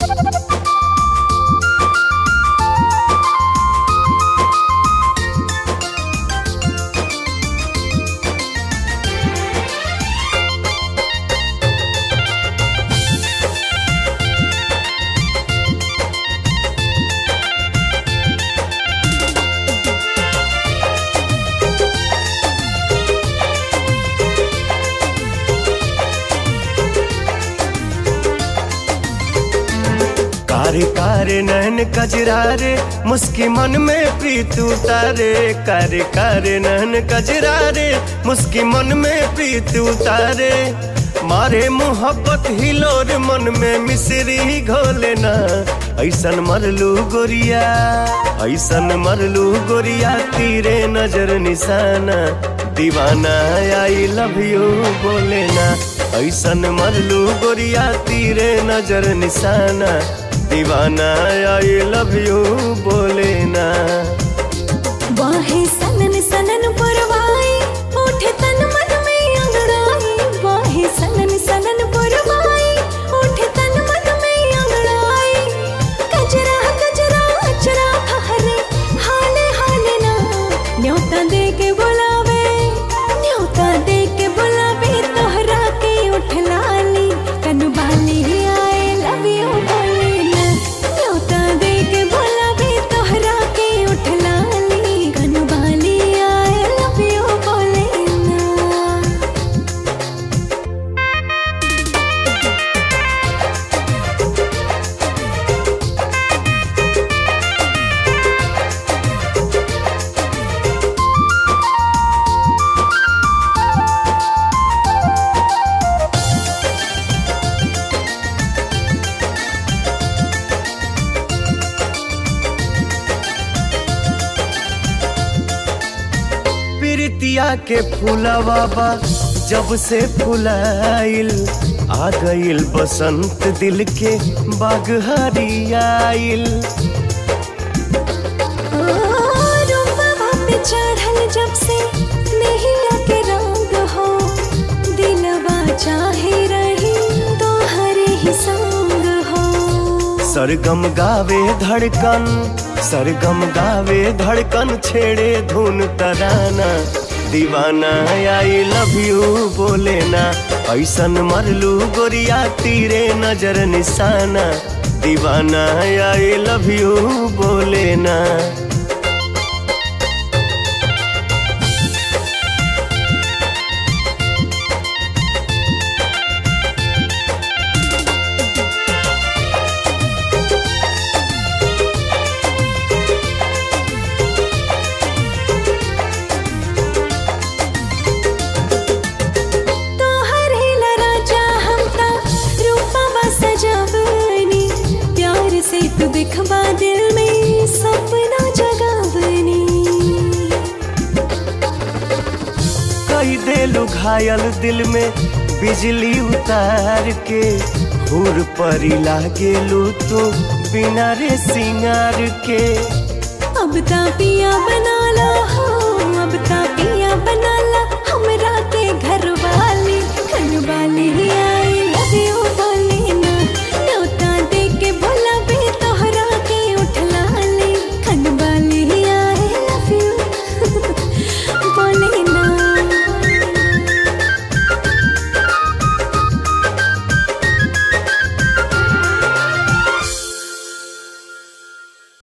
कारे कारे नैन कजरारे मुस्की मन में प्रीत उतारे कारे कारे नैन कजरारे मुस्की मन में प्रीत उतारे मारे मोहब्बत हिलोर मन में मिसरी घोले ना ऐसन मरलू गोरिया ऐसन मरलू गोरिया तीरे नजर निशाना दीवाना आई लव यू बोले ना ऐसन मरलू गोरिया तीरे नजर निशाना दीवाना आई लव यू बोले ना वाहे सनन सनन पुरवाई उठे तन मन में अंगड़ाई वाहे सनन सनन पुरवाई उठे तन मन में अंगड़ाई कजरा कजरा अचरा हरे हाले हाले ना न्योता दे के बुलावे न्योता दे के बुलावे तोहरा के उठ लाली कनबाली आए लव यू बोले ना न्योता दे के बुलावे तोहरा के उठ लाली कनबाली आए लव यू बोले ना प्रीतिया के फूलवा बा जब से फुलाइल आ गइल बसंत दिल के बाग हरियाइल रूपवा पे चढ़ल जब से नैया के रंग हो दिलवा चाहे रही तोहरे ही संग हो सरगम गावे धड़कन सरगम गावे धड़कन छेड़े धुन तराना दीवाना आई लव यू बोले ना ऐसन मरलू गोरिया तीरे नजर निशाना दीवाना आई लव यू बोले ना तोहरे लराजा हमका रूपवा सजावनी प्यार से तू दिखवा दिल में सपना जगावनी कई देलू घायल दिल में बिजली उतार के हुर परी लागेलू तो बिना रे सिंगार के अब ता पिया बना ला हो अब ता पिया बना ला हमरा के घर वाली घर वाली